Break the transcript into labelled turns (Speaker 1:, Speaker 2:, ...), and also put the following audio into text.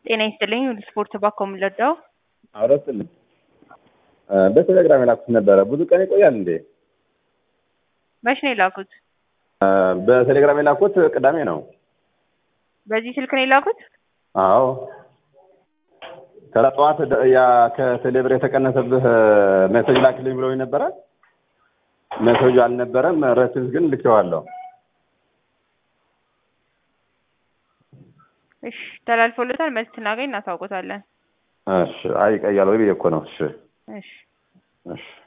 Speaker 1: ጤና ይስጥልኝ ስፖርት ባኮ የምንለዳው
Speaker 2: አውረስልኝ በቴሌግራም የላኩት ነበረ። ብዙ ቀን ይቆያል እንዴ?
Speaker 1: መች ነው የላኩት?
Speaker 2: በቴሌግራም የላኩት ቅዳሜ ነው።
Speaker 1: በዚህ ስልክ ነው የላኩት?
Speaker 2: አዎ ከጠዋት ያ ከቴሌብር የተቀነሰብህ ሜሴጅ ላክልኝ ብለውኝ ነበረ። ሜሴጁ አልነበረም። ረሲት ግን ልኬዋለሁ።
Speaker 1: እሺ ተላልፎለታል። መልስ ስናገኝ እናሳውቆታለን።
Speaker 2: እሺ አይ ይቀያል ወይ ብዬ እኮ ነው። እሺ
Speaker 1: እሺ
Speaker 2: እሺ